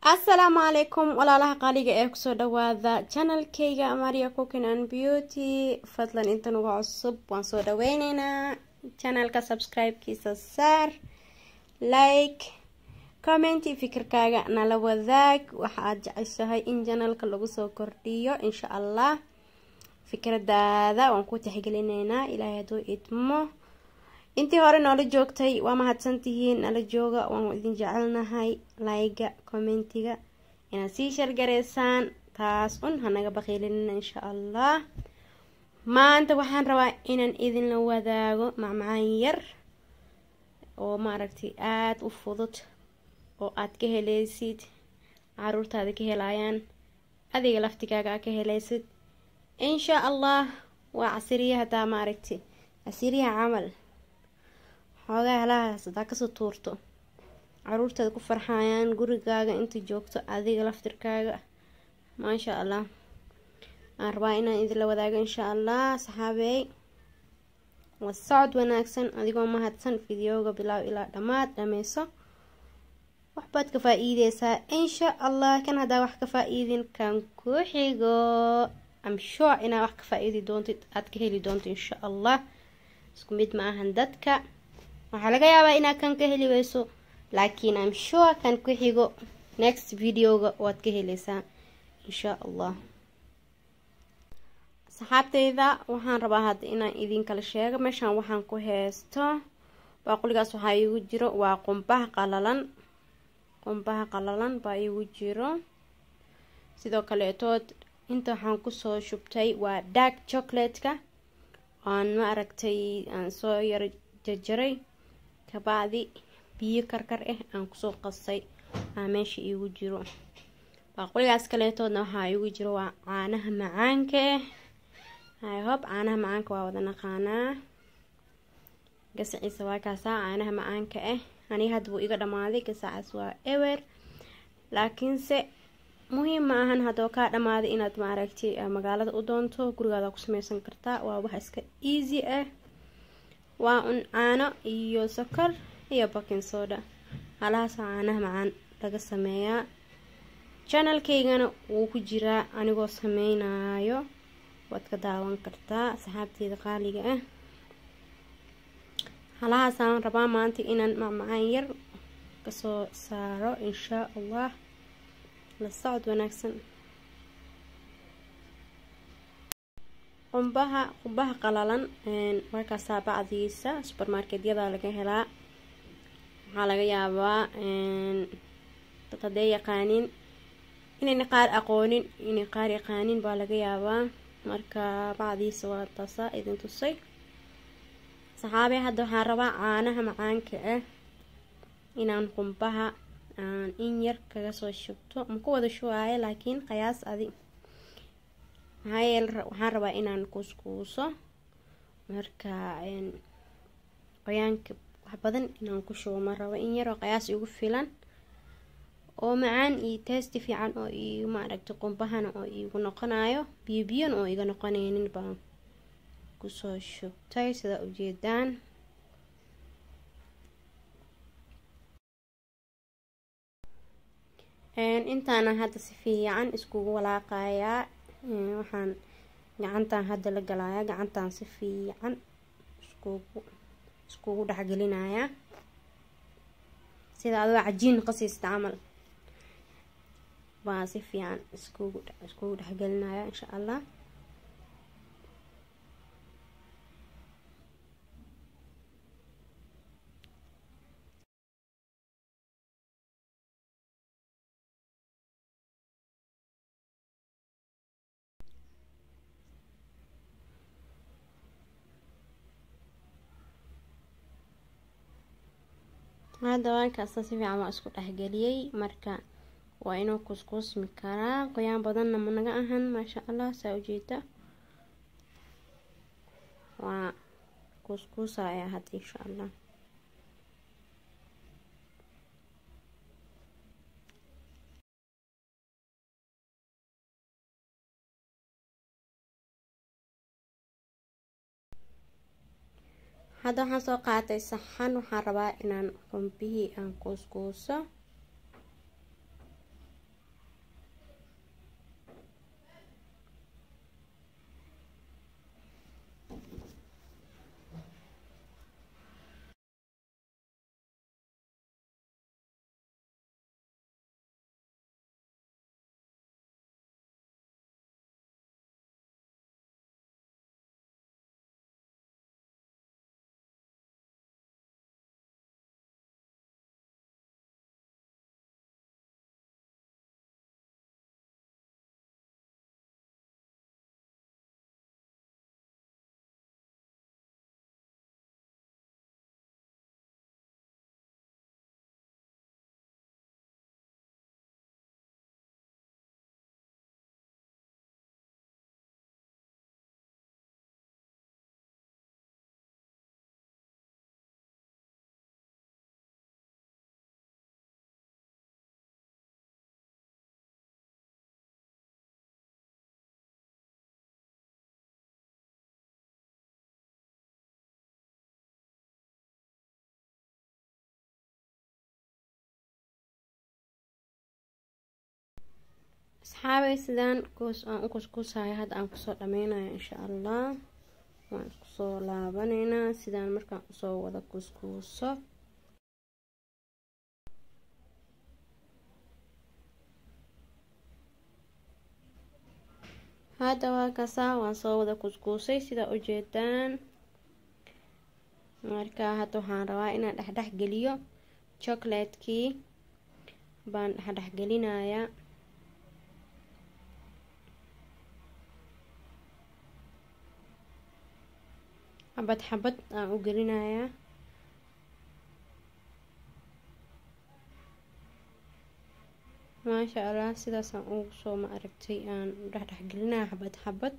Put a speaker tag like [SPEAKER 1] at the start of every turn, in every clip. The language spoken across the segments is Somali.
[SPEAKER 1] asalaamu calaykum walaalaha qaaliga ee kusoo dhawaada janalkeyga maria cookin and beauty fadlan intan uga cusub waan soo dhaweyneynaa janalka subscribe-kiisa saar like commenti fikirkaaga nala wadaag waxa aad jeceshahay in janalka lagu soo kordhiyo insha allah fikradaada waan ku tixgelineynaa ilaahay hadduu idmo intii hore noola joogtay waa mahadsantihiin nala jooga waan idin jecelnahay layga commentiga inaad sii shargareysaan taas un hanaga baqiilinina insha allah maanta waxaan rabaa inaan idinla wadaago macmacaan yar oo maaragtay aada u fudud oo aad ka heleysid caruurtaada ka helayaan adiga laftigaaga aa ka heleysid insha allah waa casiriya hadaa maaragtay casiriyaha camal xoogaa halahaas hadaa kasoo tuurto caruurtaada ku farxayaan gurigaaga inta joogto adiga laftirkaaga maasha allah aan rabaa inaan idinla wadaago insha allah saxaabeey waa socod wanaagsan adigoo mahadsan videoga bilaaw ilaa dhammaad dhameyso waxbaad ka faa-iideysaa insha allah kan haddaa wax ka faa-iidin kan ku xigo am sure inaad wax ka faa-iidi doontid aada ka heli doonto insha allah isku mid ma ahan dadka waxaa laga yaabaa inaad kan ka heli weyso laakiin am sure kan ku xigo next videoga waad ka heleysaa insha allah saxaabteyda waxaan rabaa hadda inaan idinkala sheego meeshaan waxaan ku heysto baaquligaas waxaa iigu jiro waa qumbaha qalalan qumbaha qalalan baa iigu jiro sidoo kaleetood inta waxaan kusoo shubtay waa dark chocolate-ka aan ma aragtay aan soo yaro jarjaray kabacdi biyo karkar ah aan kusoo qasay aa meesha iigu jiro baaquligaas kaleetoodna waxaa iigu jiro waa caanaha macaanka ah ihob caanaha macaanka waa wada naqaanaa gasaciisa waa kaasaa caanaha macaanka ah aniga hadda wuu iga dhamaaday gasacaas waa ewer laakiinse muhiim ma ahan haddoo kaa dhamaaday inaad maaragtay magaalada u doonto gurigaada ku sameysan kartaa waa wax iska easy ah waa un caano iyo sokor iyo bakin soda halahaasa caanaha macaan laga sameeyaa janalkeygana wuu ku jiraa anigoo sameynayo waad ka daawan kartaa asxaabteeda qaaliga ah halahaasaan rabaa maanta inaan macmacaan yar kasoo saaro inshaa allah la socod wanaagsan qumbaha qumbaha qalalan markaasaa bacdiisa supermarketyada laga helaa waxaa laga yaabaa dad haddee yaqaanin inayna qaar aqoonin inay qaar yaqaanin baa laga yaabaa marka bacdiisa waa taasaa idin tusay saxaabee hadda waxaan rabaa caanaha macaanka ah inaan qumbaha aan in yar kaga soo shubto ma ku wada shubaayo laakiin qayaas adi maxaa yeele waxaan rabaa inaan kuuskuuso marka qoyaanka wax badan inaan ku shubo ma rabo in yaroo qayaas igu filan oo macaan iyo testi fiican oo igu maaragtay qumbahana oo igu noqonayo biyo biyon oo iga noqoneynin baan kusoo shubtay sidaa ujeedaan intaana hadda si fiican iskugu walaaqayaa waxaan gacantan hadda la galayaa gacantan si fiican iskugu iskugu dhexgelinayaa sida adoo cajiin qasiista camal baa si fiican iskugu iskugu dhexgelinaya insha allah hadda waankaasa si fiican waa isku dhexgeliyey marka waa inuu kuskuusmi karaa qoyaan badanna managa ahan maasha allah saa ujeeda waa kuuskuusaya hadda insha allah hadda waxaan soo qaatay saxan waxaan rabaa inaan qumbihii aan kuuskuuso asxaabay sidaan kuus aan u kuskuusayo hadda aan kusoo dhameynayo insha allah waan isku soo laabaneynaa sidaan markaan usoo wada kuskuuso hadda waa kasaa waan soo wada kuskuusay sidaa ujeedaan marka hadda waxaan rabaa inaan dhexdhex geliyo chocolatekii baan dhexdhex gelinayaa xabad xabad aan u gelinayaa maasha allah sidaasaan ugu soo ma aragtay aan dhexdhex gelinaya xabad xabad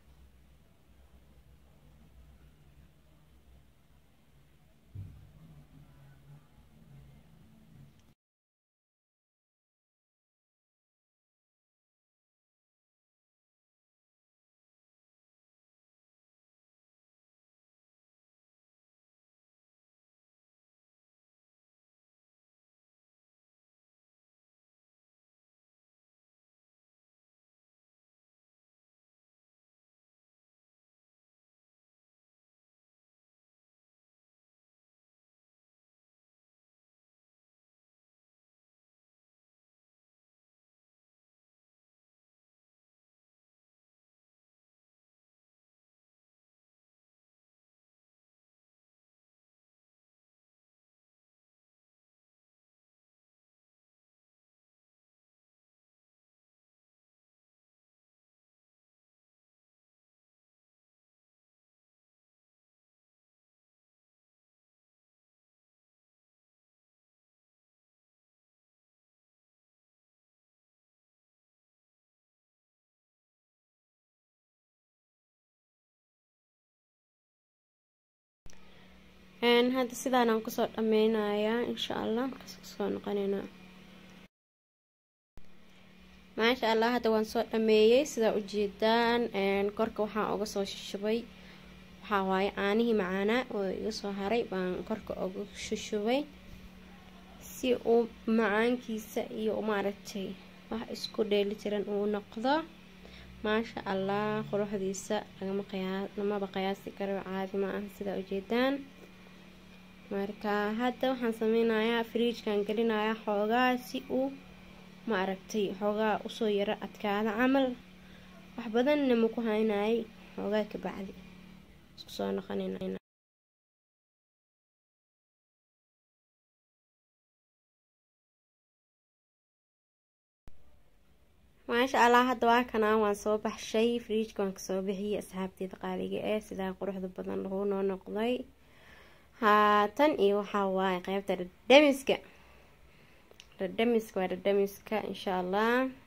[SPEAKER 1] hadda sidaanaan kusoo dhameynayaa insha allah markaas kusoo noqoneynaa maasha allah hadda waan soo dhameeyey sidaa ujeedaan korka waxaan uga soo shishubay waxaa waaye caanihii macaanaa oo iga soo haray baan korka uga shushubay si uu macaankiisa iyo maaragtay wax isku dheeli tiran uu noqdo maasha allah quruxdiisa lagama qiyaa lamaba qiyaasi karo caadi ma ah sidaa ujeedaan marka hadda waxaan sameynayaa fridjkan gelinayaa xoogaa si uu ma aragtay xoogaa usoo yaro adkaada camal wax badanna maku haynayay xoogaa kabacdi isku soo noqonayna maasha allah hadda waa kanaa waan soo baxshay fridjka waan kasoo bixiyay asxaabteeda qaaliga ee sidaa quruxda badan lagu noo noqday haatan iyo waxaa waaye qeybta dhadhamiska dhadhamiska waa dhadhamiska insha allah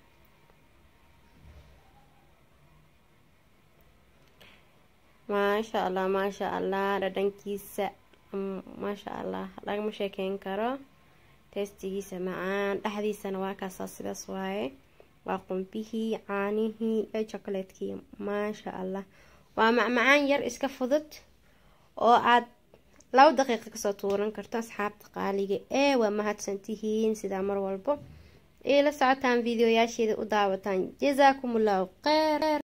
[SPEAKER 1] maasha allah maasha allah dhadhankiisa maasha allah lagama sheekeyn karo teestigiisa macaan dhexdiisana waa kaasaa sidaas waaye waa qumbihii caanihii iyo chocolatekii maasha allah waa macmacaan yar iska fudud oo aad laba daqiiqa kasoo tuuran karto asxaabta qaaliga ee waa mahadsantihiin sidaa mar walbo ila socotaan videoyaasheeda u daawataan jasaakum allahu kheyr